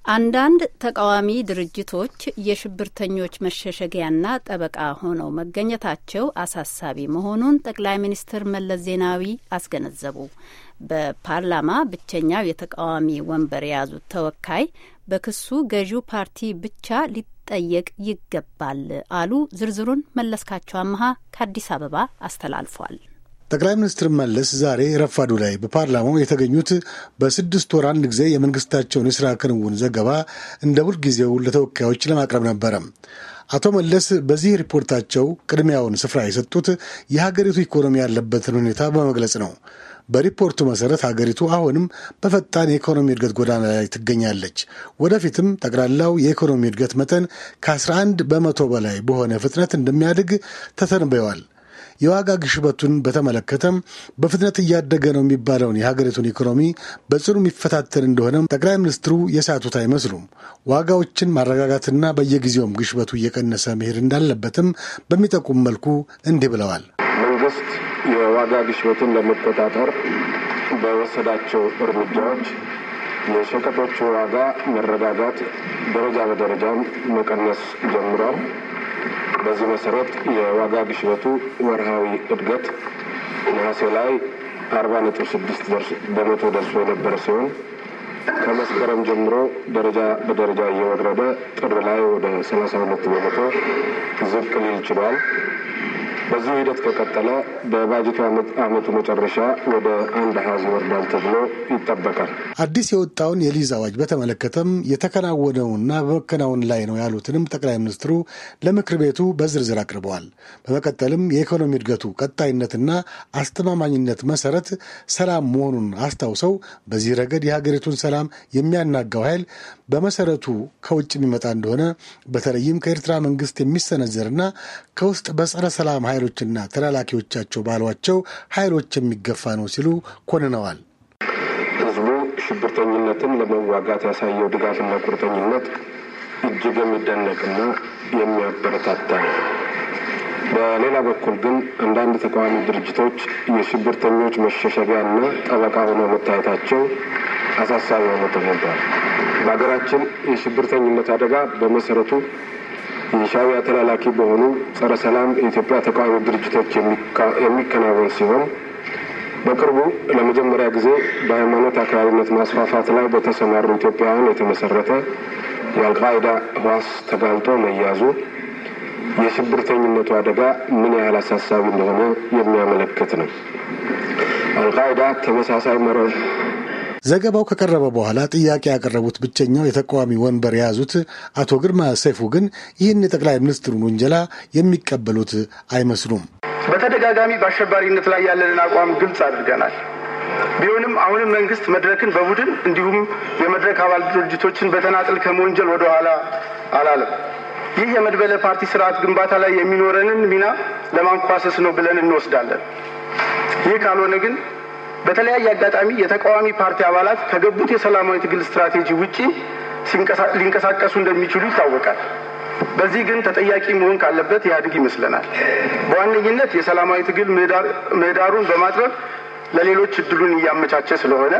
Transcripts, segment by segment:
አንዳንድ ተቃዋሚ ድርጅቶች የሽብርተኞች መሸሸጊያና ጠበቃ ሆነው መገኘታቸው አሳሳቢ መሆኑን ጠቅላይ ሚኒስትር መለስ ዜናዊ አስገነዘቡ። በፓርላማ ብቸኛው የተቃዋሚ ወንበር የያዙት ተወካይ በክሱ ገዢው ፓርቲ ብቻ ሊጠየቅ ይገባል አሉ። ዝርዝሩን መለስካቸው አመሀ ከአዲስ አበባ አስተላልፏል። ጠቅላይ ሚኒስትር መለስ ዛሬ ረፋዱ ላይ በፓርላማው የተገኙት በስድስት ወር አንድ ጊዜ የመንግስታቸውን የስራ ክንውን ዘገባ እንደ ሁልጊዜው ለተወካዮች ለማቅረብ ነበረ። አቶ መለስ በዚህ ሪፖርታቸው ቅድሚያውን ስፍራ የሰጡት የሀገሪቱ ኢኮኖሚ ያለበትን ሁኔታ በመግለጽ ነው። በሪፖርቱ መሰረት ሀገሪቱ አሁንም በፈጣን የኢኮኖሚ እድገት ጎዳና ላይ ትገኛለች። ወደፊትም ጠቅላላው የኢኮኖሚ እድገት መጠን ከ11 በመቶ በላይ በሆነ ፍጥነት እንደሚያድግ ተተንብየዋል። የዋጋ ግሽበቱን በተመለከተም በፍጥነት እያደገ ነው የሚባለውን የሀገሪቱን ኢኮኖሚ በጽኑ የሚፈታተን እንደሆነም ጠቅላይ ሚኒስትሩ የሳቱት አይመስሉም። ዋጋዎችን ማረጋጋትና በየጊዜውም ግሽበቱ እየቀነሰ መሄድ እንዳለበትም በሚጠቁም መልኩ እንዲህ ብለዋል። መንግስት የዋጋ ግሽበትን ለመቆጣጠር በወሰዳቸው እርምጃዎች የሸቀጦቹ ዋጋ መረጋጋት ደረጃ በደረጃም መቀነስ ጀምሯል። በዚህ መሰረት የዋጋ ግሽበቱ ወርሃዊ እድገት ነሐሴ ላይ አርባ ነጥብ ስድስት በመቶ ደርሶ የነበረ ሲሆን ከመስከረም ጀምሮ ደረጃ በደረጃ እየወረደ ጥር ላይ ወደ ሰላሳ ሁለት በመቶ ዝቅ ሊል ችሏል። በዚህ ሂደት ከቀጠለ በባጀቱ ዓመቱ መጨረሻ ወደ አንድ አሃዝ ይወርዳል ተብሎ ይጠበቃል። አዲስ የወጣውን የሊዝ አዋጅ በተመለከተም የተከናወነውና በመከናወን ላይ ነው ያሉትንም ጠቅላይ ሚኒስትሩ ለምክር ቤቱ በዝርዝር አቅርበዋል። በመቀጠልም የኢኮኖሚ እድገቱ ቀጣይነትና አስተማማኝነት መሰረት ሰላም መሆኑን አስታውሰው በዚህ ረገድ የሀገሪቱን ሰላም የሚያናጋው ኃይል በመሰረቱ ከውጭ የሚመጣ እንደሆነ በተለይም ከኤርትራ መንግስት የሚሰነዘርና ከውስጥ በጸረ ሰላም ኃይሎችና ተላላኪዎቻቸው ባሏቸው ኃይሎች የሚገፋ ነው ሲሉ ኮንነዋል። ህዝቡ ሽብርተኝነትን ለመዋጋት ያሳየው ድጋፍና ቁርጠኝነት እጅግ የሚደነቅና የሚያበረታታ ነው። በሌላ በኩል ግን አንዳንድ ተቃዋሚ ድርጅቶች የሽብርተኞች መሸሸጊያና ጠበቃ ሆነው መታየታቸው አሳሳቢ ሆኖ ተገኝቷል። በሀገራችን የሽብርተኝነት አደጋ በመሰረቱ የሻዕቢያ ተላላኪ በሆኑ ጸረ ሰላም የኢትዮጵያ ተቃዋሚ ድርጅቶች የሚከናወን ሲሆን በቅርቡ ለመጀመሪያ ጊዜ በሃይማኖት አክራሪነት ማስፋፋት ላይ በተሰማሩ ኢትዮጵያውያን የተመሰረተ የአልቃይዳ ህዋስ ተጋልጦ መያዙ የሽብርተኝነቱ አደጋ ምን ያህል አሳሳቢ እንደሆነ የሚያመለክት ነው። አልቃይዳ ተመሳሳይ መረብ ዘገባው ከቀረበ በኋላ ጥያቄ ያቀረቡት ብቸኛው የተቃዋሚ ወንበር የያዙት አቶ ግርማ ሰይፉ ግን ይህን የጠቅላይ ሚኒስትሩን ውንጀላ የሚቀበሉት አይመስሉም። በተደጋጋሚ በአሸባሪነት ላይ ያለንን አቋም ግልጽ አድርገናል። ቢሆንም አሁንም መንግስት መድረክን በቡድን እንዲሁም የመድረክ አባል ድርጅቶችን በተናጥል ከመወንጀል ወደ ኋላ አላለም። ይህ የመድበለ ፓርቲ ስርዓት ግንባታ ላይ የሚኖረንን ሚና ለማንኳሰስ ነው ብለን እንወስዳለን። ይህ ካልሆነ ግን በተለያየ አጋጣሚ የተቃዋሚ ፓርቲ አባላት ከገቡት የሰላማዊ ትግል ስትራቴጂ ውጪ ሊንቀሳቀሱ እንደሚችሉ ይታወቃል። በዚህ ግን ተጠያቂ መሆን ካለበት ኢህአዴግ ይመስለናል። በዋነኝነት የሰላማዊ ትግል ምህዳሩን በማጥበብ ለሌሎች እድሉን እያመቻቸ ስለሆነ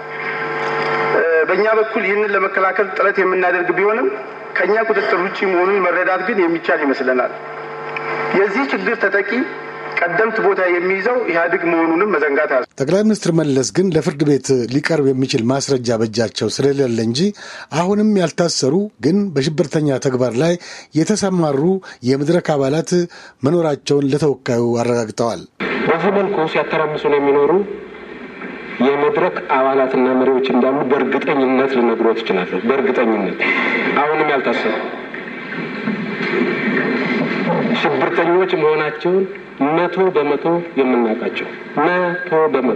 በእኛ በኩል ይህንን ለመከላከል ጥረት የምናደርግ ቢሆንም ከእኛ ቁጥጥር ውጭ መሆኑን መረዳት ግን የሚቻል ይመስለናል። የዚህ ችግር ተጠቂ ቀደምት ቦታ የሚይዘው ኢህአዴግ መሆኑንም መዘንጋት ያዝ ጠቅላይ ሚኒስትር መለስ ግን ለፍርድ ቤት ሊቀርብ የሚችል ማስረጃ በእጃቸው ስለሌለ እንጂ አሁንም ያልታሰሩ ግን በሽብርተኛ ተግባር ላይ የተሰማሩ የመድረክ አባላት መኖራቸውን ለተወካዩ አረጋግጠዋል። በዚህ መልኩ ሲያተራምሱ ነው የሚኖሩ የመድረክ አባላትና መሪዎች እንዳሉ በእርግጠኝነት ልነግሮት እችላለሁ። በእርግጠኝነት አሁንም ያልታሰሩ ሽብርተኞች መሆናቸውን መቶ በመቶ የምናውቃቸው መቶ በመቶ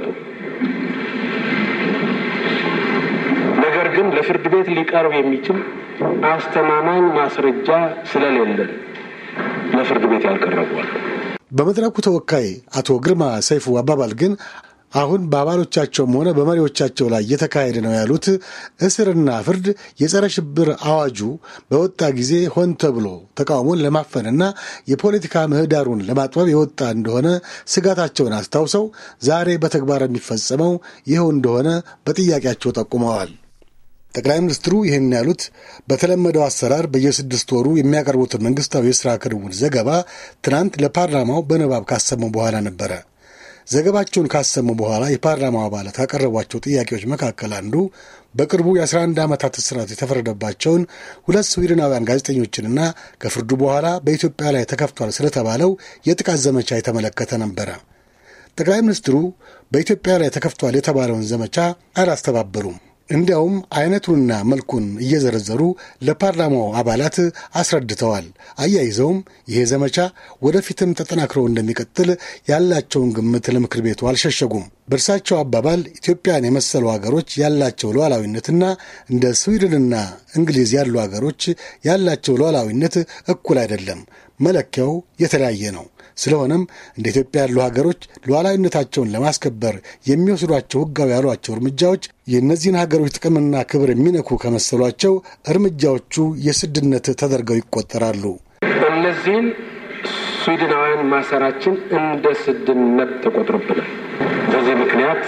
ነገር ግን ለፍርድ ቤት ሊቀርብ የሚችል አስተማማኝ ማስረጃ ስለሌለን ለፍርድ ቤት ያልቀረቧል። በመድረኩ ተወካይ አቶ ግርማ ሰይፉ አባባል ግን አሁን በአባሎቻቸውም ሆነ በመሪዎቻቸው ላይ እየተካሄደ ነው ያሉት እስርና ፍርድ የጸረ ሽብር አዋጁ በወጣ ጊዜ ሆን ተብሎ ተቃውሞን ለማፈንና የፖለቲካ ምህዳሩን ለማጥበብ የወጣ እንደሆነ ስጋታቸውን አስታውሰው ዛሬ በተግባር የሚፈጸመው ይኸው እንደሆነ በጥያቄያቸው ጠቁመዋል። ጠቅላይ ሚኒስትሩ ይህን ያሉት በተለመደው አሰራር በየስድስት ወሩ የሚያቀርቡትን መንግስታዊ የሥራ ክንውን ዘገባ ትናንት ለፓርላማው በንባብ ካሰሙ በኋላ ነበረ። ዘገባቸውን ካሰሙ በኋላ የፓርላማው አባላት ካቀረቧቸው ጥያቄዎች መካከል አንዱ በቅርቡ የ11 ዓመታት እስራት የተፈረደባቸውን ሁለት ስዊድናውያን ጋዜጠኞችንና ከፍርዱ በኋላ በኢትዮጵያ ላይ ተከፍቷል ስለተባለው የጥቃት ዘመቻ የተመለከተ ነበረ። ጠቅላይ ሚኒስትሩ በኢትዮጵያ ላይ ተከፍቷል የተባለውን ዘመቻ አላስተባበሉም። እንዲያውም አይነቱንና መልኩን እየዘረዘሩ ለፓርላማው አባላት አስረድተዋል። አያይዘውም ይሄ ዘመቻ ወደፊትም ተጠናክሮ እንደሚቀጥል ያላቸውን ግምት ለምክር ቤቱ አልሸሸጉም። በእርሳቸው አባባል ኢትዮጵያን የመሰሉ ሀገሮች ያላቸው ሉዓላዊነትና እንደ ስዊድንና እንግሊዝ ያሉ ሀገሮች ያላቸው ሉዓላዊነት እኩል አይደለም፣ መለኪያው የተለያየ ነው። ስለሆነም እንደ ኢትዮጵያ ያሉ ሀገሮች ሉዓላዊነታቸውን ለማስከበር የሚወስዷቸው ሕጋዊ ያሏቸው እርምጃዎች የእነዚህን ሀገሮች ጥቅምና ክብር የሚነኩ ከመሰሏቸው እርምጃዎቹ የስድነት ተደርገው ይቆጠራሉ። እነዚህን ስዊድናውያን ማሰራችን እንደ ስድነት ተቆጥሮብናል። በዚህ ምክንያት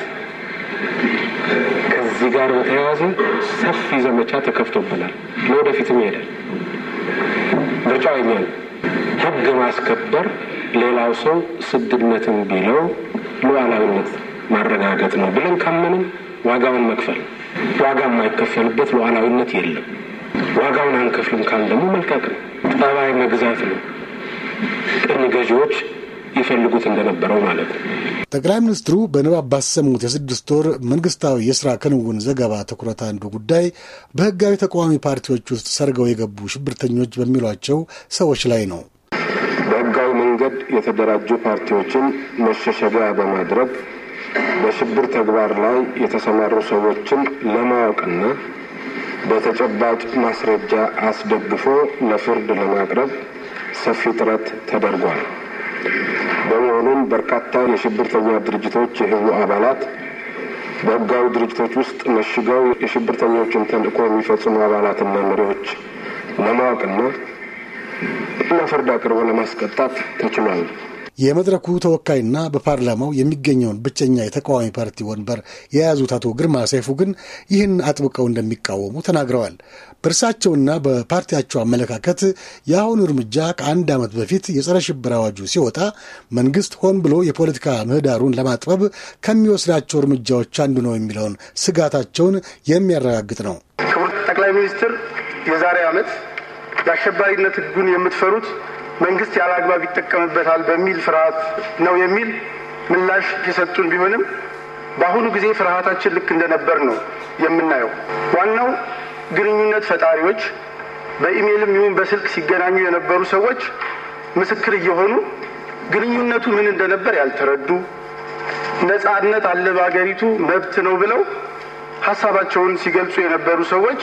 ከዚህ ጋር በተያያዘ ሰፊ ዘመቻ ተከፍቶብናል። ለወደፊትም ይሄዳል። ምርጫው የኛ ነው። ሕግ ማስከበር ሌላው ሰው ስድነትን ቢለው ሉዓላዊነት ማረጋገጥ ነው ብለን ካመንም ዋጋውን መክፈል ዋጋ የማይከፈልበት ሉዓላዊነት የለም። ዋጋውን አንከፍልም ካል ደግሞ መልቀቅ ነው። ጠባይ መግዛት ነው። ቅኝ ገዢዎች ይፈልጉት እንደነበረው ማለት ነው። ጠቅላይ ሚኒስትሩ በንባብ ባሰሙት የስድስት ወር መንግስታዊ የሥራ ክንውን ዘገባ ትኩረት አንዱ ጉዳይ በሕጋዊ ተቃዋሚ ፓርቲዎች ውስጥ ሰርገው የገቡ ሽብርተኞች በሚሏቸው ሰዎች ላይ ነው። በህጋዊ መንገድ የተደራጁ ፓርቲዎችን መሸሸጊያ በማድረግ በሽብር ተግባር ላይ የተሰማሩ ሰዎችን ለማወቅና በተጨባጭ ማስረጃ አስደግፎ ለፍርድ ለማቅረብ ሰፊ ጥረት ተደርጓል። በመሆኑም በርካታ የሽብርተኛ ድርጅቶች የህቡ አባላት በህጋዊ ድርጅቶች ውስጥ መሽገው የሽብርተኞችን ተልዕኮ የሚፈጽሙ አባላትና መሪዎች ለማወቅና ለፍርድ አቅርቦ ለማስቀጣት ተችሏል። የመድረኩ ተወካይና በፓርላማው የሚገኘውን ብቸኛ የተቃዋሚ ፓርቲ ወንበር የያዙት አቶ ግርማ ሰይፉ ግን ይህን አጥብቀው እንደሚቃወሙ ተናግረዋል። በእርሳቸውና በፓርቲያቸው አመለካከት የአሁኑ እርምጃ ከአንድ ዓመት በፊት የጸረ ሽብር አዋጁ ሲወጣ መንግስት ሆን ብሎ የፖለቲካ ምህዳሩን ለማጥበብ ከሚወስዳቸው እርምጃዎች አንዱ ነው የሚለውን ስጋታቸውን የሚያረጋግጥ ነው። ክቡር ጠቅላይ ሚኒስትር የዛሬ ዓመት የአሸባሪነት ህጉን የምትፈሩት መንግስት ያለ አግባብ ይጠቀምበታል በሚል ፍርሃት ነው የሚል ምላሽ የሰጡን ቢሆንም በአሁኑ ጊዜ ፍርሃታችን ልክ እንደነበር ነው የምናየው። ዋናው ግንኙነት ፈጣሪዎች በኢሜይልም ይሁን በስልክ ሲገናኙ የነበሩ ሰዎች ምስክር እየሆኑ ግንኙነቱ ምን እንደነበር ያልተረዱ ነጻነት አለ በሀገሪቱ መብት ነው ብለው ሀሳባቸውን ሲገልጹ የነበሩ ሰዎች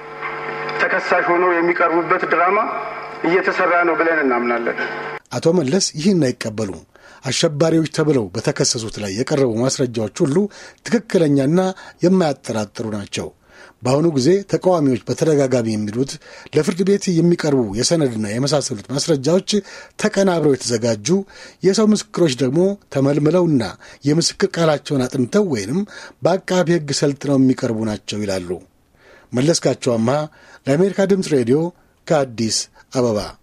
ተከሳሽ ሆነው የሚቀርቡበት ድራማ እየተሰራ ነው ብለን እናምናለን። አቶ መለስ ይህን አይቀበሉም። አሸባሪዎች ተብለው በተከሰሱት ላይ የቀረቡ ማስረጃዎች ሁሉ ትክክለኛና የማያጠራጥሩ ናቸው። በአሁኑ ጊዜ ተቃዋሚዎች በተደጋጋሚ የሚሉት ለፍርድ ቤት የሚቀርቡ የሰነድና የመሳሰሉት ማስረጃዎች ተቀናብረው የተዘጋጁ የሰው ምስክሮች ደግሞ ተመልምለውና የምስክር ቃላቸውን አጥንተው ወይንም በአቃቢ ሕግ ሰልጥነው የሚቀርቡ ናቸው ይላሉ። መለስካቸው አምሃ ለአሜሪካ ድምፅ ሬዲዮ ከአዲስ አበባ